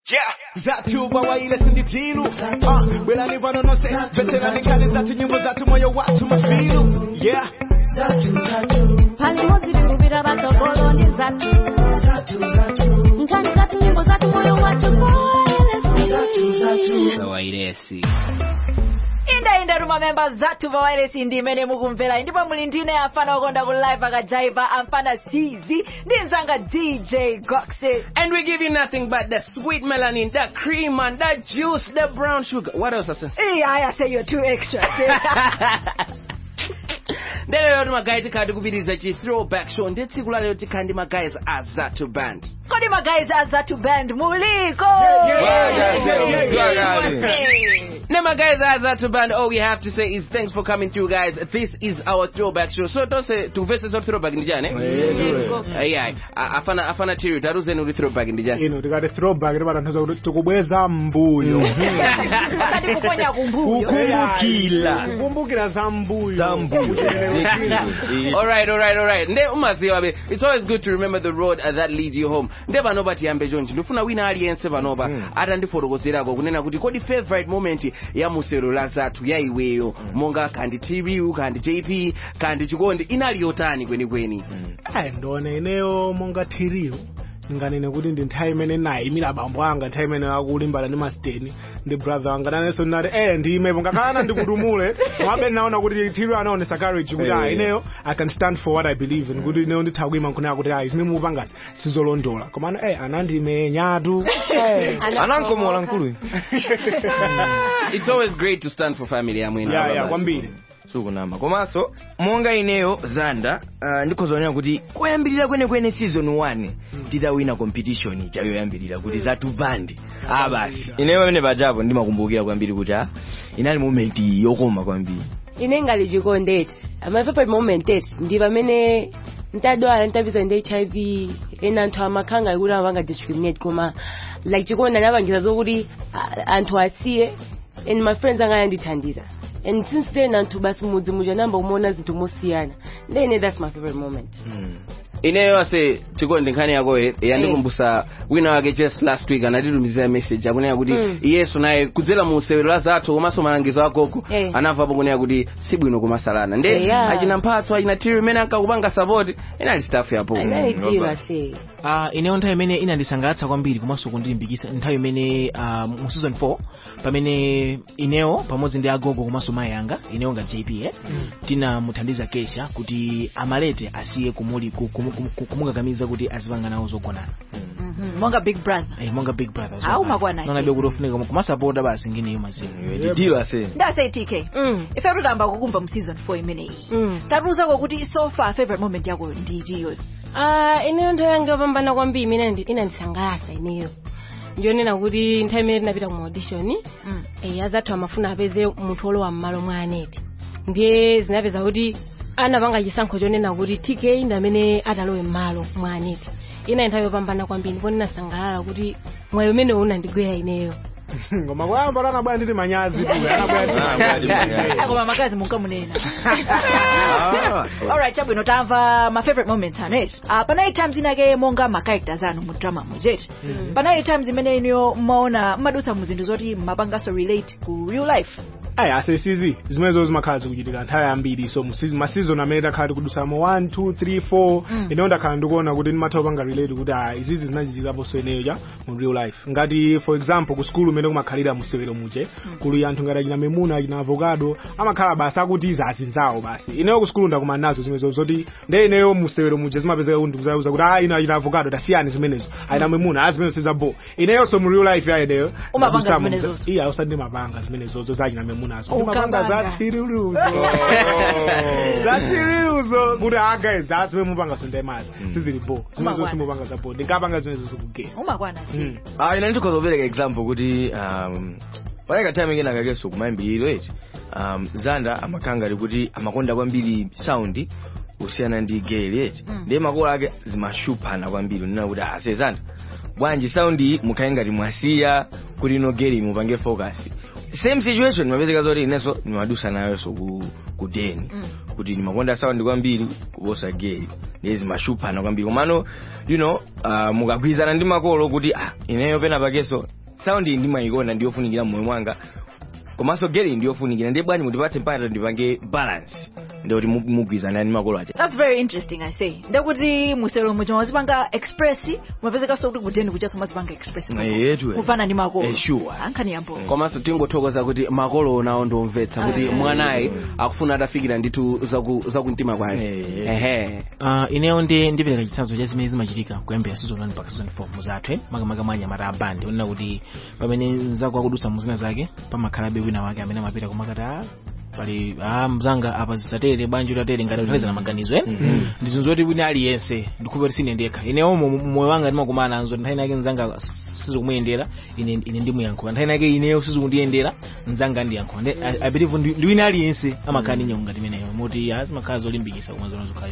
zatu bawaile sinditilu uh, belani vanonose veterani kale zatu nyimbo zatu moyo watu mafilu yeah pali mozi tikuvira vatogoloni zatu nkani zatu nyimbo zatu moyo wacho vawairesi indainda ruma memba zathu vawairesi ndi imene mukumvera ndipo muli ndine amfana okonda ku live akajaiva amfana cz ndi mzanga dj goxe And we give you nothing but the sweet melanin, the cream, and the juice, the brown sugar. What else, Asa? Hey, I say you're too extra. ndelero ti magayi tikhala tikupitiriza chi throwback show ndi tsiku lalero tikhala ndi magayi a zatu band kodi magayizi a zathu band muliko Ne magayi a zatu band all we have to say is thanks for coming through guys this is our throwback show so tonse tukuvese za throwback ndi chani ayi afana afana tiri taruzeni kuti throwback ndi chani ino tikati throwback timatanthauza kuti tikubweza mbuyo Usati kuponya kumbuyo kukumbukira kukumbukira za mbuyo Za mbuyo. all right all right all right nde umaziwa be it's always good to remember the road uh, that leads you home nde panopa tiyambe chonchi ndifuna wina aliyense panopa atandifotokozerako kunena kuti kodi favorite moment ya musero la zathu ya iweyo monga kandi tv kandi jp kandi chikondi inali yotani kwenikweni ayi ndone ineyo monga thiriyo nganene kuti ndi nthawi imene nayimira abambo anga nthawi imene akulimbana ndi masiteni ndi brother wanga nanenso ndinati eh ndimepo ngakhala ndikutumule mwabe naona kuti thiriyo anaonesa courage kuti ah ineyo i can stand for what i believe in kuti ineyo nditha kuima nkhuna kuti ayi zimene mupangasi sizolondola komano eh anandimenyatu eh anankomola nkulu it's always great to stand for family yamwene ya ya kwambiri sukunama komanso monga ineyo zanda uh, ndikhozonera kuti koyambirira kwenekwene season 1 titawina competition ija yoyambirira kuti zatu bandi ah basi ineyo pamene pajapo ndimakumbukira kwambiri kuti ah inali moment yokoma kwambiri ine ngali chikondeti my favorite moment eti ndi pamene ntadwala ntapeza ndi hiv ena anthu amakhanga kuti amapanga discriminate koma like chikondi anapangiza zokuti ah, anthu asiye and my friends anga ayandithandiza and since then anthu basi mudzi muja namba kumaona zinthu mosiyana then that's my favorite moment ineyo ase chikondi nkhani yakoyo yandikumbusa wina wake just last week anatitumizira message akunena kuti Mm. iyeso naye kudzera mu sewero la zathu komanso malangizo agogo Eh. anamvapo kunena kuti sibwino kumasalana nde Yeah. achina mphatso achina tiri imene ankakupanga support inali staff yapo analidziwa se uh, ineyo nthawi imene inandisangalatsa kwambiri komanso kundilimbikitsa nthawi imene uh, mu season 4 pamene ineyo pamodzi ndi agogo komanso mayi anga ineyo nga jp eh, tinamuthandiza kesha kuti amalete asiye kumuli ku- kumu- kumu- ku- kumukakamiza kuti azipanga nawo zogonana Mhm, monga big brother eh, monga big brother Au makwana nonabe kuti ofunika kumasapota basi ngineyo mazimu ndidiwa se ndase tk Mm. ife tutamba kukumva mu season 4 imeneyi Mm. tatuzako kuti so far favorite moment yako ndi ichiyo Ah, ineyo nthawi yanga yopambana kwambiri imene indi- inandisangalatsa ineyo ndionena kuti nthawi imene tinapita ku audition Mm. eh, azathu amafuna apeze munthu olowa m'malo mwa aneti ndiye zinapeza kuti anapanga chisankho chonena kuti tk ndi amene atalowe m'malo mwa aneti ina nthawi yopambana kwambiri ndipo ndinasangalala kuti mwayi umene unandigwera ineyo ngoma kwayamba tanabwera nditi manyazi tu anabwera nditi manyazi koma makazi munkamunena alright chabwino tamva ma favorite moments anu eti uh, panali times inake monga ma characters anu mu drama muzeti panali times imene inuyo mmaona mmadutsa mu zinthu zoti mmapanganso relate ku real life ayi asesizi zimenezo zimakhala zikuchitika nthawi yambiri so masizon amene takhala tikudusamo 1 2 3 4 ineyo ndakhala ndikuona kuti ndimatha kupanga relate kuti ah izizi zinachitikaponso ineyo ja mu real life ngati for example ku skulu umene kumakhalira musewero muje kuli anthu ngati achina memuna achina avocado amakhala basi akuti izi azinzawo basi ineyo ku skulu ndakumana nazo zimenezo zoti nde ineyo musewero muje zimapezeka kuti ndikuzauza kuti ah ino achina avocado tasiyani zimenezo achina memuna ah zimenezo sizabo ineyonso mu real life ya ineyo Umapanga ndadusamo- zimenezozo? iya usati ndimapanga zimenezozo zachina memunazo Ukapanga. ndimapanga za tiriluzo za tiriluzo kuti ah guys that's where mupanga sondemazi sizili bo zimenezo Umakwana. simupanga za bo ndingapanga zimenezo zikugera umakwana Mm. ah ina ndikhoza kupereka example kuti um paneka time ingena kakeso kumayambiriro eti um zanda amakhanga ali kuti amakonda kwambiri sound kusiyana ndi gale eti Mm. ndiye makolo ake zimashuphana kwambiri nina kuti ah se zanda bwanji sound iyi mukhaye ngati mwasiya kuti ino gale mupange focus same situation mapezeka zoti inenso nimadusa nayonso ku, ku deni Mm. kuti ndimakonda sound kwambiri kuposa gay ndiye zimashuphana kwambiri komano you know uh, mukagwirizana ndi makolo kuti ah ineyo pena pakeso sound iyi ndimayikonda ndiyofunikira mmoyo mwanga komanso gere ndiyofunikira ndiye bwanji mutipatse mpata ndipange balance ndikuti mugwizana ndi makolo ache that's very interesting i say ndekuti musero muja mwazipanga express mwapezekanso kuti kudeni kuchaso mwazipanga express yetu kufana ndi makolo Eh, sure. ankhani yambo komanso tingothokoza kuti makolo nawo ndomvetsa kuti mwanayi akufuna atafikira ndithu zaku- zakumtima kwake Eh. ehe Uh, ineyo ndi ndipereka chitsanzo cha zimene zimachitika kuyambira season 1 mpaka season 4 muzathu eh? makamaka mwa anyamata a band onena kuti pamene mzako akudutsa muzina zake pamakhalabe wina wake amene amapita kumakati a pali a mzanga apa zisatere bwanji utatere ngati kuthandizana maganizo eh? ndi zinthu zoti wina aliyense ndikhupa kuti sine ndekha ineyo mu- mu- moyo wanga ndimakumana nazo nthawi nake mzanga sizikumuyendera ine ine ndimuyankhula nthawi nake ineyo sizikundiyendera mzanga ndiyankhula ndi I- i believe ndi ndi wina aliyense amakhala ndi nyonga ngati imeneyo moti azimakhala zolimbikitsa kumwe zona zokhayo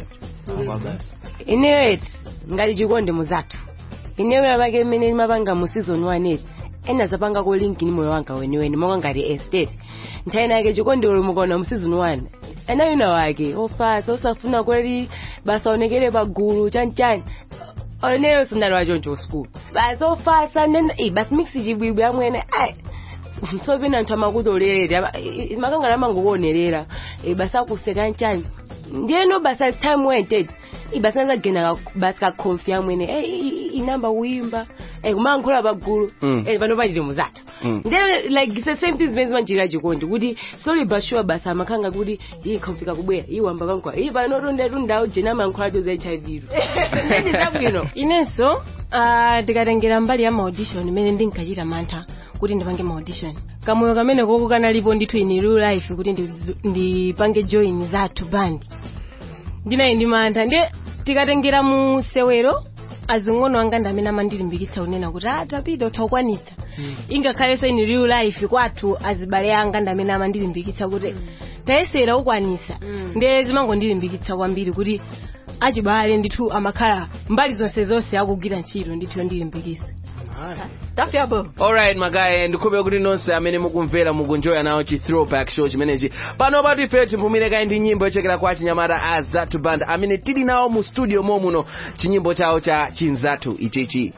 ineyo eti ngati chikondi muzathu ineyo yapake imene imapanga mu season 1 eti ena zapanga ko link ni moyo wanga weniweni monga ngati estate nthawi nake chikondi uli mukaona mu season 1 ena wina wake ofasa osafuna kweli basa onekere pagulu chanichani oneyo sindali wachoncho school basi ofasa nena eh, basi mix chibwibwi amwene ai sopena anthu amakutolerera makangana amangokuonerera eh, basi akuseka nchani ndiyeno basi as time went it ibasi nazagena basi kakhomfi amwene eh, i- i- inamba kuyimba eh, kumankhula pagulu Mm. eh, pano pachite muzathu Mm. then like it's the same thing zimene zimanjirira chikondi kuti slowly but sure basi amakhanga kuti iyi khomfika kubwera iyi wamba kankwa iyi pano tunde tundawo jena amankhulacho za hiv zabwino inenso ah, ndikatengera mbali ya maaudition imene ndinkachita mantha kuti ndipange maaudition kamoyo kamene koko kanalipo ndithu in real life kuti ndi- ndipange join zathu band ndinayi ndi mantha ndiye tikatengera mu sewero azing'ono anga ndi amene amandilimbikitsa kunena kuti ah tapita utakwanitsa ingakhalenso in real life kwathu azibale anga ndi amene amandilimbikitsa kuti tayesera ukwanisa ndiye zimangondilimbikitsa kwambiri kuti achibale ndithu amakhala mbali zonse zonse akugwira ntchito ndithu yondilimbikitsa tafyabo alright magaye ndikhulupirira kuti nonse amene mukumvera mukunjoya nawo chi throwback show chimenechi pano patu ife timpumire kayi ndi nyimbo yochokera kwa chinyamata a zatu band amene tili nawo mu studio momuno chinyimbo chawo cha chinzatu ichichi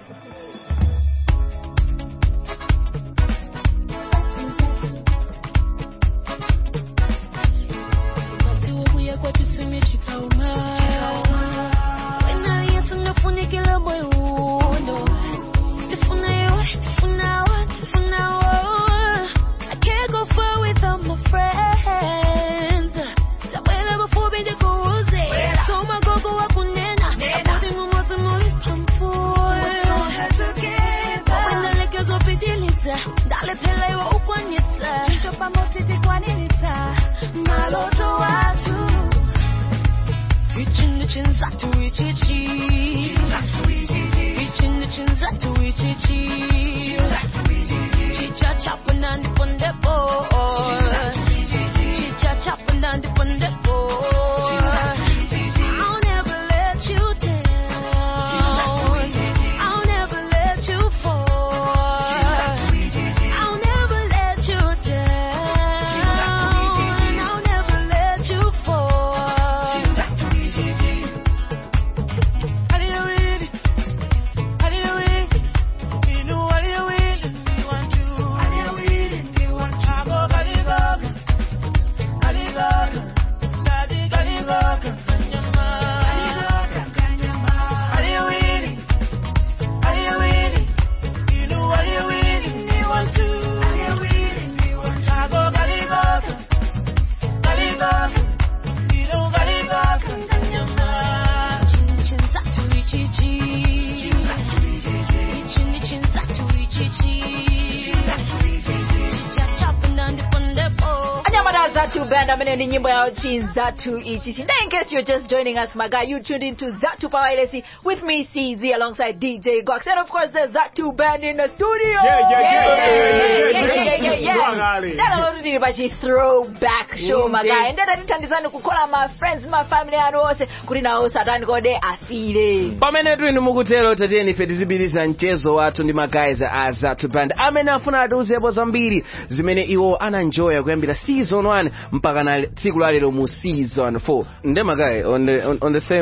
Dale pela iwe ukwanitsa Chicho pamoja tikwanitsa Maloto watu Reaching the chins up to reach it, Reaching the chins up to reach it, Chicha chopping on the pundepo. Chicha chopping on the pundepo. I'll never let you down. I'll never let you fall. I'll never let you down. I'll never let you fall. anyamata zatu band amene ndi nyimbo yawo chinzatu ichichi Now, in case you're just joining us my guy you tuned into zatu power LSE with me cz alongside dj gox and of course the zatu band in the studio Yeah, yeah, yeah, yeah, yeah, yeah, yeah, yeah, yeah, yeah. Mwangale. Ndalo kuti tili pachi throwback show my guy ndeta tithandizani kukhola ma friends ma family anu onse kuti nawo satani kode afire pamene twinu mukutero tatiyeni ife tizipitiriza mchezo wathu ndi magayizi a zatu band amene afuna atiuzepo zambiri zimene iwo ananjoya kuyambira season 1 mpaka na tsiku lalero mu season 4 nde magayi on the, on, on the same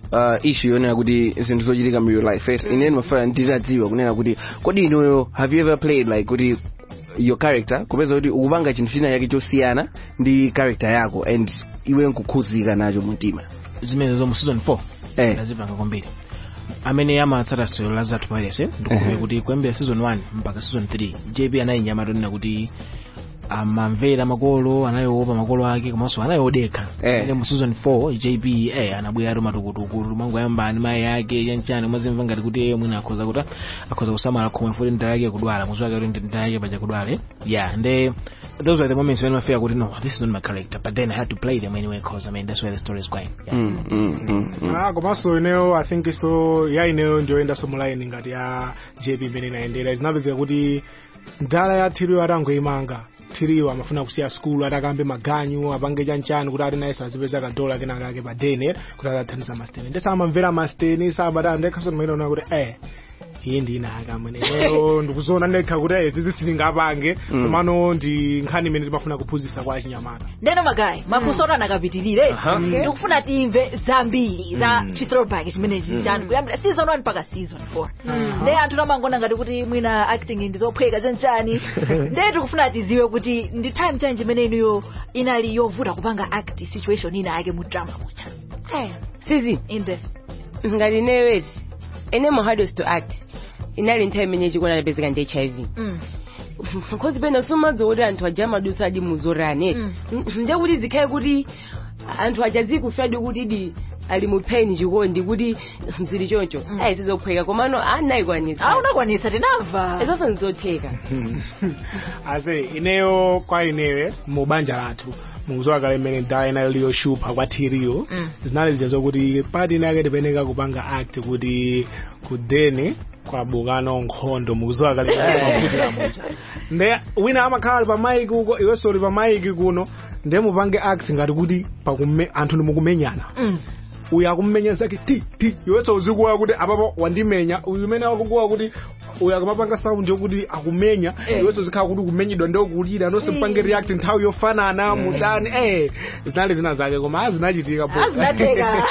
uh, issue yonena kuti zinthu zochitika mu real life right ine ndimafuna nditadziwa kunena kuti kodi inuyo have you ever played like kuti your character kupeza kuti ukupanga chinthu china chake chosiyana ndi character yako and iwe nkukhuzika nacho mumtima zimene zo mu season 4 Eh. ndazipanga kwambiri amene amatsata sero la zathu paliese ndikumbukira kuti kuyambira season 1 mpaka season 3 jp anayinyama tonena kuti amamvera makolo anayoopa makolo ake komanso anayodekha Eh. ine mu season 4 jp eh anabwera matukutuku mangu ayambani mayi ake chanchani umazimva ngati kuti iye mwina akhoza kuti akhoza kusamala khomwe futi ndala yake kudwala muziwa kuti ndala yake paja kudwala yeah nde those were the moments when I feel kuti no this is not my character but then I had to play them anyway cause I mean that's where the story is going yeah. mm, mm, mm, mm. Ah, komanso ineyo i think so ya ineyo njoyenda somulaini ngati ya jp imene inayendera zinapezeka kuti ndala ya thiriyo atangoyimanga thiriyo amafuna kusiya skulu atakambe maganyu apange chanchani kuti ati naye sazipeza kadola kenaka ake pa dene kuti atathandiza masteni ndesamamvera masteni sabata ndekhaso ndimayiona kuti eh iye ndinaka mwene ineyo ndikuzoona ndekha kuti eh zizi sitingapange Mm. komano ndi nkhani imene timafuna kuphunzitsa kwa achinyamata ndeno magayi mafunso oti anakapitirire Aha. ndikufuna timve zambiri za Mm. chithrowback chimenezi chanu kuyambira season 1 mpaka season 4 nde anthu tamangona ngati kuti mwina acting ndizophweka chanchani nde tikufuna tiziwe kuti ndi time change imene inuyo inali yovuta kupanga act situation ina yake mu drama mucha sizi inde ngati ineyo eti ene mo hardest to act inali nthawi imene chikuona ndapezeka ndi hiv Mm. because pena sumadzi kuti anthu aja amadusa adi muzorani Mm. nde kuti zikhale kuti anthu aja zikufyadi kuti di ali mu pain chikondi kuti zili choncho Mm. ayi zizophweka komano anayikwanisa ah unakwanisa tinamva izonso ndizotheka ase ineyo kwa inewe mu banja lathu mukuzowa kale mmene ndala inayo liyoshupa kwa thiriyo Mm. zinali zija zokuti pati inake tipeneka kupanga act kuti kudeni kwabukano nkhondo mukuzowa kale kwakutira mucha nde wina amakhala ali pa maiki uko iwenso uli pa maiki kuno nde mupange act ngati kuti pakume anthu ndimukumenyana Mm. uyu akumumenya zake ti ti iwenso uzikuwa kuti apapo wandimenya uyu umene akukuwa kuti uyu akamapanga sound yokuti akumenya Eh. iwenso zikhala kuti kumenyedwa ndokulira nonse mpange react nthawi yofanana mutani eh zinali zina zake koma azinachitika po azinatheka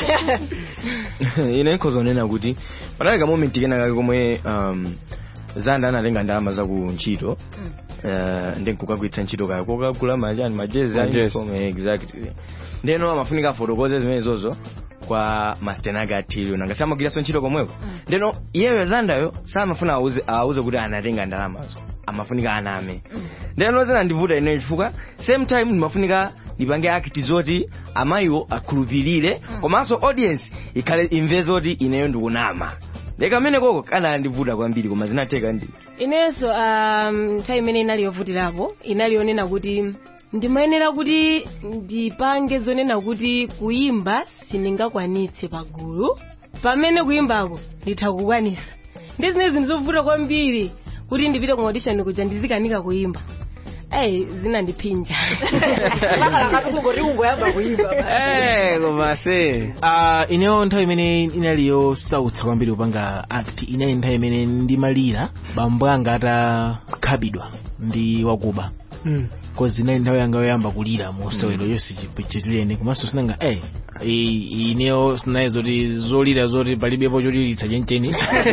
ine nkhozonena kuti panali ka moment kena kake komwe um, zanda anatenga ndalama za ku ntchito uh, ndi nkukagwiritsa ntchito kaya kokagula majani majezi Majezi. uniform exactly ndeno amafunika afotokoze zimene zozo kwa mastenage athiliyo nanga samagwiranso ntchito komweko ndeno iyeyo zandayo samafuna auze auze kuti anatenga ndalamazo amafunika aname ndeno zinandivuta ine chifukwa same time ndimafunika ndipange act zoti amayiwo akhulupirire komanso audience ikhale imve zoti ineyo ndikunama leka amene koko kanandivuta kwambiri koma zinatheka ndi inenso um, nthawi imene inali yovutirapo inali yonena kuti ndimayenera kuti ndipange zonena kuti kuyimba sindingakwanitse pagulu pamene kuyimbako nditha kukwanisa ndi zimene zinthu zovuta kwambiri kuti ndipite ku audition kuja ndizikanika kuyimba eyi zinandiphinja makalakati kungoti kungoyamba kuyimba Eh, koma se uh, ineyo nthawi imene inali yosautsa kwambiri kupanga act inali nthawi imene ndimalira bambo anga atakhabidwa ndi wakuba Mm. kozi inali nthawi yanga yoyamba kulira mu sewero yonse chitulene komanso sinanga eh i- ineyo sinaye zoti zolira zoti palibepo choliritsa chencheni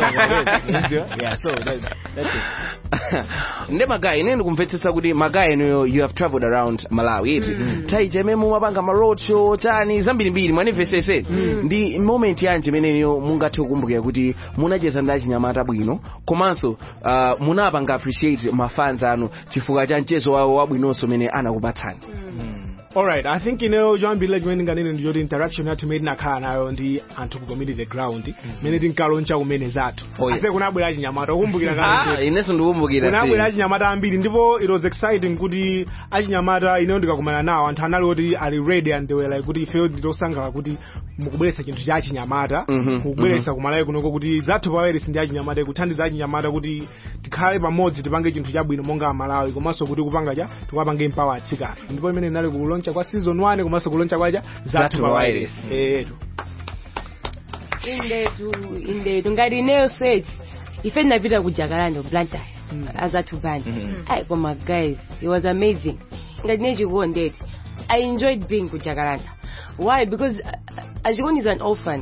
yeah, so that, that's it. nde magayi ine ndikumvetsetsa kuti magayi enuyo you have traveled around malawi iti tayi chemene mumapanga ma road show chani zambirimbiri mwanimvesese ndi moment yanji imeneyo mungathe kukumbukira kuti munacheza ndi achinyamata bwino komanso uh, munapanga appreciate mafans anu chifukwa cha mchezo wawo wabwinonso umene anakupatsani alright i think ineyo choyambirira chimene ndinganene ndi choti interaction yathu imene tinakhala nayo ndi anthu ku community ground imene tinkaloncha kumene zathu Oh, yeah. ase kunabwera achinyamata ukumbukira ah, kale inenso ndikumbukira kunabwera achinyamata ambiri ndipo it was exciting kuti achinyamata ineyo ndikakumana nawo anthu anali oti ali ready and they were like kuti ifeyo nditosangala kuti mukubweretsa chinthu cha achinyamata Mhm, mukubweretsa kumalawi kunoko kuti zathu paweresi ndi achinyamata kuthandiza achinyamata kuti tikhale pamodzi tipange chinthu chabwino monga amalawi komanso kuti kupanga cha tikuwapange mpawa atsikana ndipo imene inali kuloncha kwa season 1 komanso kuloncha kwacha Zathu zathu pa paweresi etu indetu indetu ngati ineyo sweti ife tinapita ku jakalanda ku blantyre azathu band ayi koma guys it was amazing ngati ne chikondeti i enjoyed being ku jakalanda why because uh, achikondi is an orphan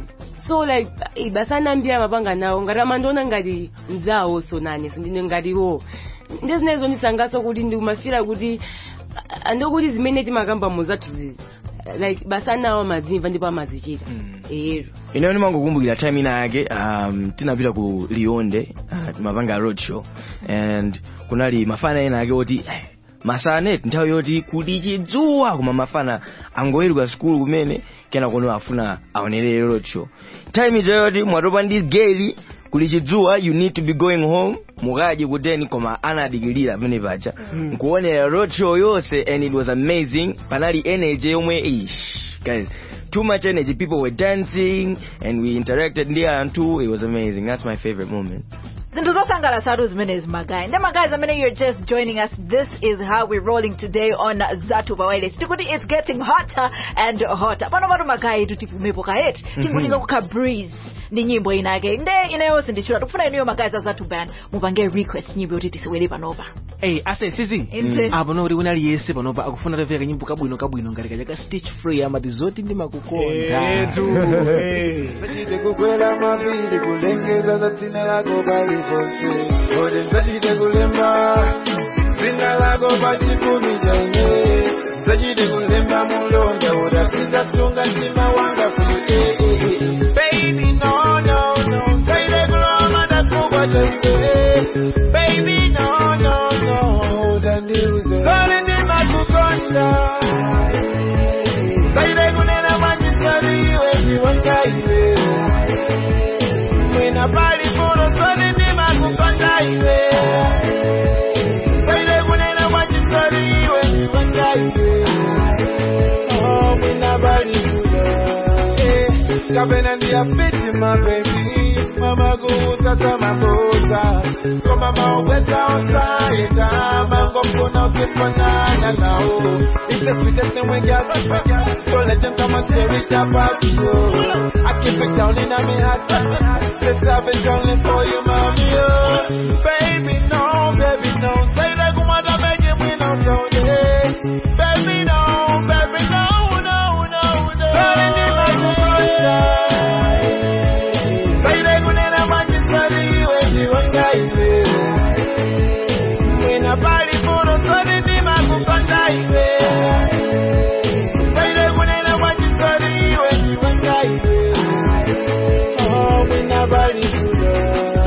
so like eh, basanambira mapanga nawo ngati amandiona ngati mzawo so nane sindine ngatiwo ndezinazo ndisangaso kuti ndikumafira kuti ah, andikuti zimene timakamba muzathu zizi like basanawo amazimva ndipo amazichita ero ineyo ndimangokumbukira time ina yake um, tinapita ku lionde uh, timapanga road show and kunali mafana ena ake oti eh, masaneti nthawi yoti kuli chidzuwa koma mafana angoweruka sikulu kumene kena kono afuna aonerere road show time ija yoti mwatopa ndi geli kuli chidzuwa you need to be going home mukadye kuteni koma anadikilira pamene paja nkuonera road show yonse and it was amazing panali energy yomwe ish guys too much energy people were dancing and we interacted ndi anthu it was amazing that's my favorite moment zinthu zosangalatsa zimenezi magayi ndi magayi amene you're just joining us this is how we're rolling today on zatu wireless tikuti it's getting hotter and hotter pano patu magayi tutipumepo kaheti tingolinga kukha breeze ndi nyimbo inake nde inayonse ndichula tikufuna inuyo magayi za zatu band mupange request nyimbo yoti tisiwere panopa Hey, ase sisi Inte. apo noti wina aliyense panopa akufuna taveka kanyimbo kabwino kabwino ngati kaja ka stitch free amati zoti ndimakukonda Etu, eh. Nsachite kukwela mapiri kulengeza za dzina lako paliponse ode nsachite kulemba dzina lako pachikumi chaine nsachite kulemba mulonda udapinza sunga mtima wanga kuye baby no no no nsaide kuloma ndakugwa chaine baby no no no utandiuze kale ndimakukonda Saide kunena manyisari iwe ndiwangaiwe Mwina pali puro soni ndimakukonda iwe Saide kunena manyisari iwe ndiwangaiwe Oh, mwina pali puro Eh, Kapena ndiyafiti my baby Mama kuutata makosa Koma maubweza osaenda Mango kuna ukifanana nao It's the sweetest thing when girls So let them come and tear it apart yo I keep it down in my heart This love is only for you mommy oh Baby no, baby no Say that kumada make it win on Sunday Baby no, baby no, no, no, no Sorry, ni makukonda Saide kunena manyisari iwe ndiwangaiwe Mwina pali puro soni ndimakukonda iwe Saide kunena manyisari iwe ndiwangaiwe Oh, mwina pali puro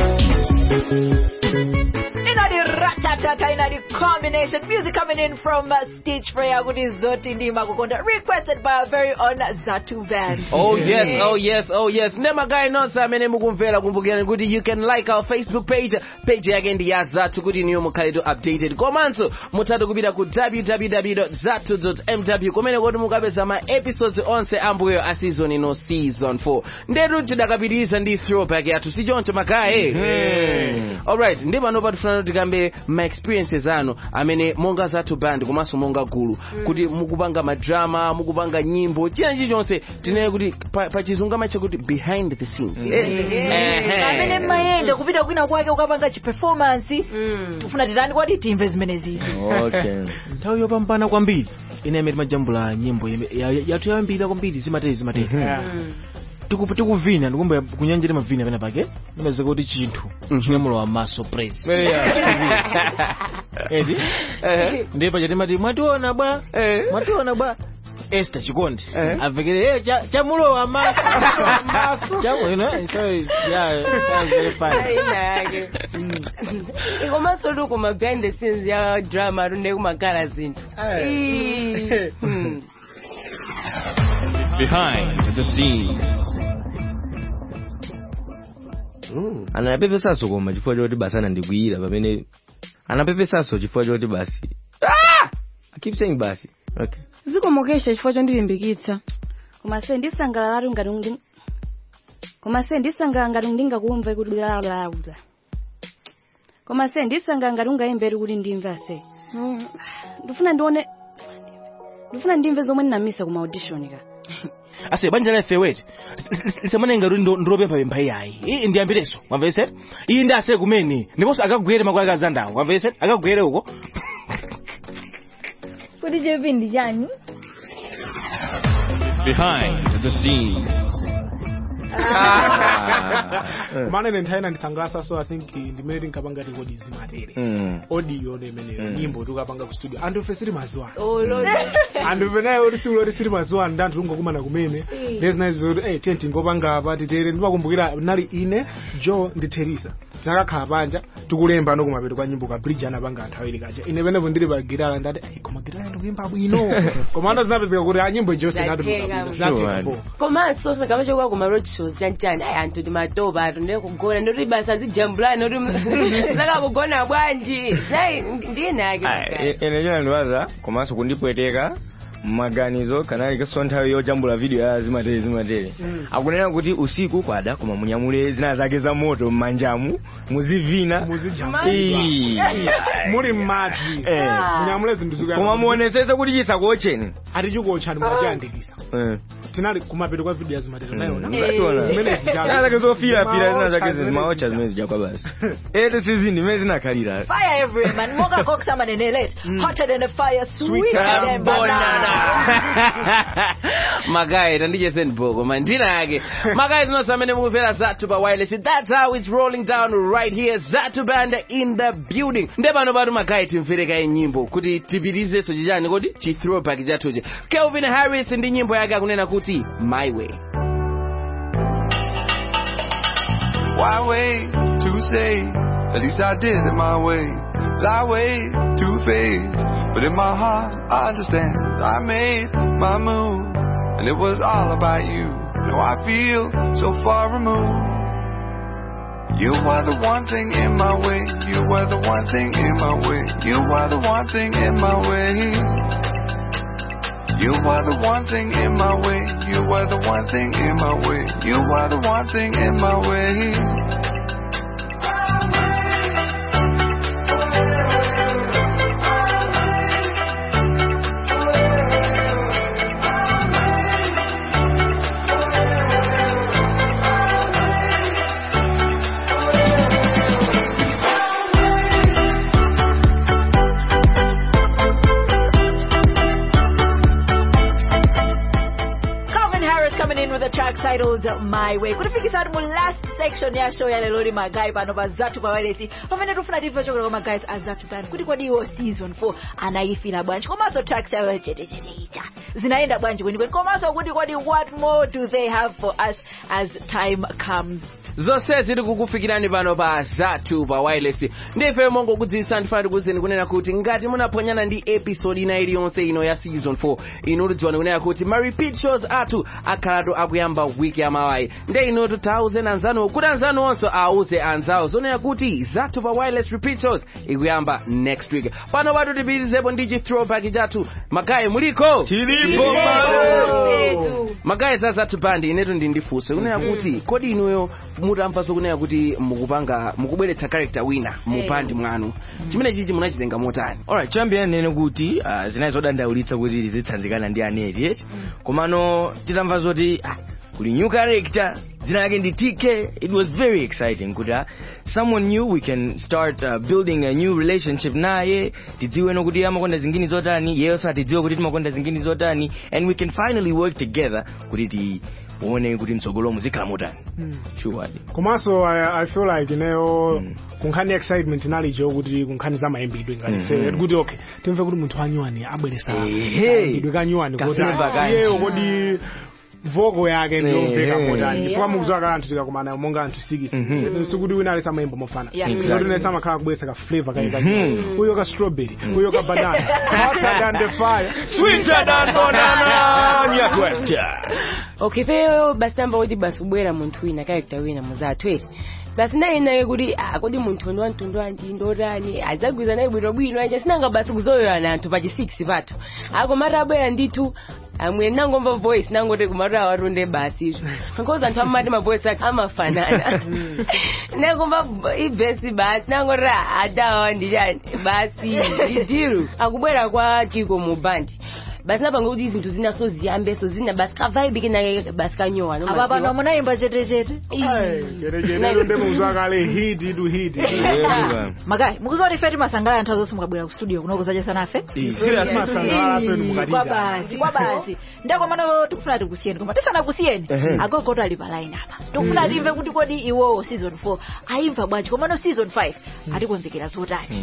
ina di ratatata ina di combination music coming in from uh, stitch free akuti zoti ndimakukonda requested by our very own zatu band Oh yes, oh yes, oh yes. Nema guy nonse amene mukumvera kumbukirani kuti you can like our Facebook page. Page yake ndi ya Zatu kuti niyo mukhale to updated. Komanso mutatu kupita ku www.zatu.mw kumene kuti mukapeza ma episodes onse ambuyo a season ino season 4. Ndetu tidakapitiriza ndi throwback yathu si choncho magayi. Alright, ndi pano patifuna tikambe ma experiences anu amene monga Zatu band komanso monga gulu kuti mukupanga madrama, mukupanga nyimbo, china chilichonse tinene kuti pa, pa chizungu amacha kuti behind the scenes. Ehe. amene mayenda kupita kwina kwake ukapanga chiperformance tifuna titani kwati timve zimene zizi okay nthawi yopambana kwambiri ine imene timajambula nyimbo yeme- ya- ya- yathu yambira kwambiri zimateri zimateri Tiku- tikuvina ndikumbuya kunyanja timavina pena pake imazeka kuti chinthu chinamulowa maso praise edi ndiye pacha timati mwationa bwa mwationa bwa Esther Chikondi avekere eh cha chamulowa maso maso chamu you know so yeah that's very funny ina yake ikomanso tu kuma behind the scenes ya drama tunde kumakhala zinthu Ii. Hmm. Behind the scenes. anapepesaso koma chifukwa choti basi anandikwiyira pamene anapepesaso chifukwa choti basi ah! I keep saying basi okay zikomokesha chifukwa chondilimbikitsa koma se ndisangalala ngati ndi koma se ndisangalala ngati ndingakumve kuti blalabla koma se ndisangalala ngati ungayembere kuti ndimve ase Mm, ndifuna ndione ndifuna ndimve zomwe ndinamisa ku audition ka ase banja la feweti lisamanenga kuti ndo- ndilopempha pempha iyayi iyi ndiyambireso mwamvese iyi ndi ase kumene ndiponso akagwere makwake azandawo mwamvese akagwere uko kuti chepi ndi chani Behind the scenes. mana ine nthawi ina ndisangalasa so i think ndimene tinkapanga ti kodi zimatere Mm. audio imeneyo Mm. nyimbo tikapanga ku studio anthu ife sili mazuwa Oh, Lord. anthu ife nayo oti siku loti sili mazuwa ndi anthu tungokumana kumene ndezinayi zoti eh tiye tingopanga apa titere ndimakumbukira nali ine joe ndi teresa tinakakhala panja tikulemba no kumapeto kwa nyimbo ka bridge anapanga anthu awiri kaja ine penepo ndili pa gitara ndati "Ai, koma gitara ndikuyimba bwino koma ando zinapezeka kuti a nyimbo ijo Zatheka. zinatheka po komanso sakama chokuwa kuma road shows chanchani ayi anthu timatopa anthu ndiye kugona ndoti basa zijambulani ndoti zakakugona bwanji nayi ndinake ene chona ndiwaza komanso kundipweteka mmaganizo kanali kaso nthawi yojambula video ya zimatere zimatere akunena kuti usiku kwada koma munyamule zina zake za moto mmanjamu muzivina Ii. muli m'madzi Eh. munyamule zinthu zikuyamba koma muonesese kuti chisakuotcheni atichikuotchani mwachiyandikisa Eh. tinali kumapeto kwa video ya zimatere Mm. nayona Zationa. Zimene zijalo. Zina zake zofirafira zina zake Zimaotcha zimaotcha zimene zijakwa basi ete sizindi zimene zinakhalira Fire everywhere, man. Mocha Cox Manenelete. Hotter than a fire, sweeter than banana. magayi tandichese ndiboko mandina yake magayi zinonse amene mukumvera zathu pa wireless that's how it's rolling down right here zathu band in the building nde pano patu magayi timvereka nyimbo kuti tipitizenso chichani kodi chi throwback chathuchi kelvin harris ndi nyimbo yake akunena kuti my way Why wait to say? At least I did it my way. Lie way too faced, but in my heart I understand. I made my move, and it was all about you. Now I feel so far removed. You were the one thing in my way. You were the one thing in my way. You were the one thing in my way. You were the one thing in my way. You were the one thing in my way. You were the one thing in my way. Calvin Harris coming in with a track titled My Way. Kulifikisa mu last section ya show ya lelo li magayi pano pa Zatu pa Wireless. Pamene tufuna timve chokera kwa magayi a Zatu band kuti kodi iwo season 4 anayifira bwanji komanso tracks yawo chete chete icha zinaenda bwanji kwenikweni komanso kuti kodi what more do they have for us as time comes. zonse ziri kukufikirani pano pa zathu pa wireless ndife mongokudziwitsa ndifuna tikuwuzeni kunena kuti ngati munaponyana ndi episode ina iliyonse ino ya season 4 inu tidziwani kunena kuti ma repeat shows athu akhalatu akuyamba wiki yamawayi nde inotu tauze anzanuwo kuti anzanu onse auze anzawo zonena kuti zathu pa wireless repeat shows ikuyamba next week pano patu tipitizepo ndi chi throwback chathu magayi muliko tilipo magayi za zathu bandi inetu ndi ndifunso kunena kuti kodi inuyo mutamvanso kunena kuti mukupanga mukubweretsa character wina mu Eh. bandi mwanu chimene chichi munachitenga motani alright choyambira nene kuti uh, zinayi zodandaulitsa kuti tizitsanzikana ndi aneti eti komano titamva zoti ah, kuli new character dzina lake ndi tk it was very exciting kuti ah, someone new we can start uh, building a new relationship naye tidziwe kuti amakonda zingini zotani yeyonso atidziwe kuti timakonda zingini zotani and we can finally work together kuti tione kuti mtsogolomo zikhala motani sure komanso I, i feel like ineyo kunkhani excitement inalicho kuti kunkhani za mayimbidwe Mhm. ngati kuti okay timve kuti munthu wanyuwani abweresa Ehe. mayimbidwe kanyuwani Kafeva kanji. iyeyo kodi voko yake ndiyomveka Ehe. motani Yeah. chifukwa mukudziwa ka anthu tikakumana monga anthu sikisi Mhm. sikuti wina alesa mayimbo mofana Yeah. Kuti Exactly. nesa amakhala kubweretsa ka flavor kale Mhm. kanyu uyo ka strawberry uyo ka banana hotter than the fire sweeter than banana new question okay peyo basi tamba kuti basi kubwera munthu wina character wina muzathu eti basi naye naye kuti ah, kodi munthu ndi wamtundu wanji ndotani adzagwiza naye bwinobwino aja sinanga basi kuzoyoyana anthu pachi 6 pathu akomati abwera ndithu amwe nangomva voice nangoti kumati awatonde basi izvo because anthu amati mavoice ake amafanana nangomva ibhesi basi nangoti adawa ndichani basi idiru akubwera kwa chiko mu bandi basi napanga kuti zinthu zina so ziyambeso zina basi kavaibike nake basi kanyowa no apa pano munayimba chetechete cherechetero ndemuzwakale hiti tu hiti magayi mukuziwa kuti ife timasangalala nthawi zonse mukabwera ku studio kuno kuzacha nafe timasangalala penu mukatija. kwa basi kwa basi ndakomano tikufuna tikusiyeni koma tisanakusiyeni Ehe. agogoto ali pa line apa tikufuna timve kuti kodi iwowo season 4 ayimva bwanji komano season 5 atikonzekera zotani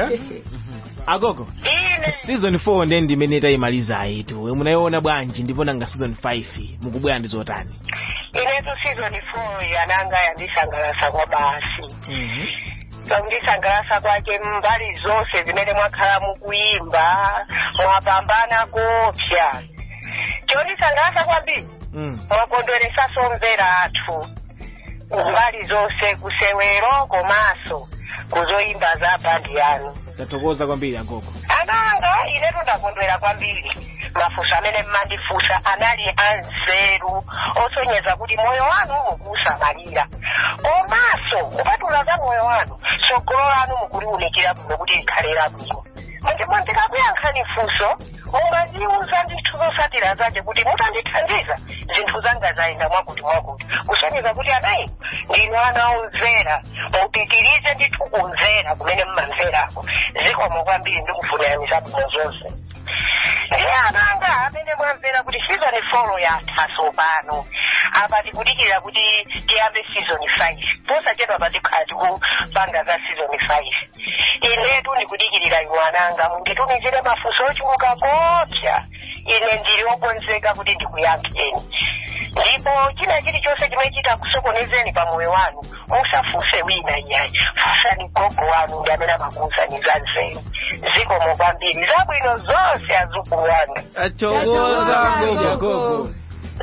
agogo season 4 ndiye ndimene tayimaliza ayitu munayiona bwanji ndipo nanga season 5 mukubwera ndi zotani inetu season 4 yananga yandisangalasa kwa basi pakundisangalasa kwake mbali zonse zimene mwakhala mukuyimba mwapambana kopsa chondisangalasa kwambiri mwakondweresaso mvera athu mbali zonse kusewero komanso kuzoyimba za bandi yanu tathokoza kwambiri agogo ananga inetu ndakondwera kwambiri mafunso amene mmandifunsa anali anzeru osonyeza kuti moyo wanu mukuusamalira komanso kupatula za moyo wanu tsogolo lanu mukuliunikira bwino kuti likhale labwino ndipo ndikakuyankhani funso mungandiuza ndithu zotsatira zake kuti mutandithandiza zinthu zanga zayenda mwakuti mwakuti kusonyeza kuti anayi ndinu ana omvera mupitirize ndithu kumvera kumene mmamverako zikomo kwambiri ndikufunirani zabwino zonse ndiye ananga amene mwamvera kuti season 4 yathaso pano apa tikudikira kuti tiyambe season 5 posachedwa patikhala tikupanga za season 5 inetu ndikudikirira iwo ananga munditumizire mafunso ochuluka kopsa ine ndili okonzeka kuti ndikuyankheni ndipo china chilichonse chimene chitakusokonezeni pa moyo wanu musafunse wina iyayi funsani gogo wanu ndi amene amakuwuzani za nzeru zikomo kwambiri zabwino zonse azukulu wanga athokoza agogo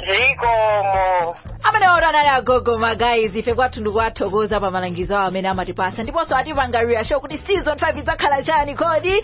zikomo amene ora anali agogo magayiz ife kwathu ndikuwathokoza pa malangizo awo amene amatipasa ndiponso atipangalira show kuti season 5 idzakhala chani kodi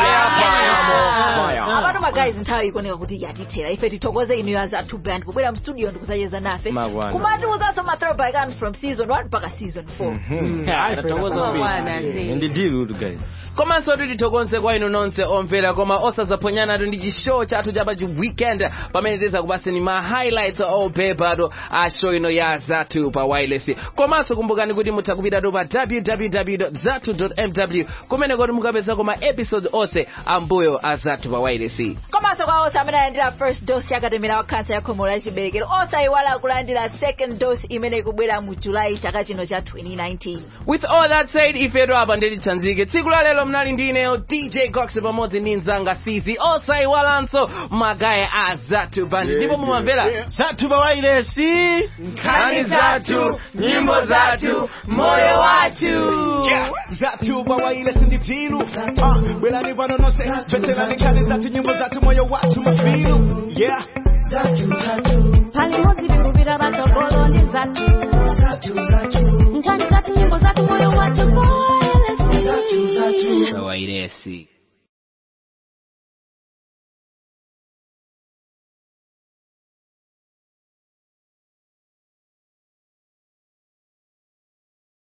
apatu magayiz nthawi ikuoneka kuti yatithera ife tithokoze inu azathu band kubwera mstudio ndikudzacheza nafe Magwana. kumatiuzanso ma throwback ants from season 1 mpaka season 4 tathokoza kwambiri ndi deal guys komanso tithokoze kwa inu nonse omvera koma osazaponyana ndi chishow chathu chapa chi weekend pamene tidzakupaseni ma highlights opepatu a show ino ya zathu pa wireless komanso kumbukani kuti mutha kupitatu pa www zathu mw kumene kuti mukapezako ma episode onse ambuyo a zathu pa wireless komanso kwa onse amene alandira first dose yakatemera wa kansa ya khomo la chiberekero osayiwala kulandira second dose imene ikubwera mu julayi chaka chino cha 2019 with all that said ifeto apa ndititsanzike tsiku la lero mnali ndi ineyo dj cox pamodzi ndi mzanga sisi osayiwalanso magaye a zathu band ndipo mumamvera zathu pa wireless nkhani zathu nyimbo zathu moyo wathu zathu pa wireless ndi tilu Ah, bwerani pano nonse veterani nkhani zathu nyimbo zathu moyo wathu mafilu yeah pali modzi tikupita patsogolo ndi zathu nkhani zathu nyimbo zathu moyo wathu pa wireless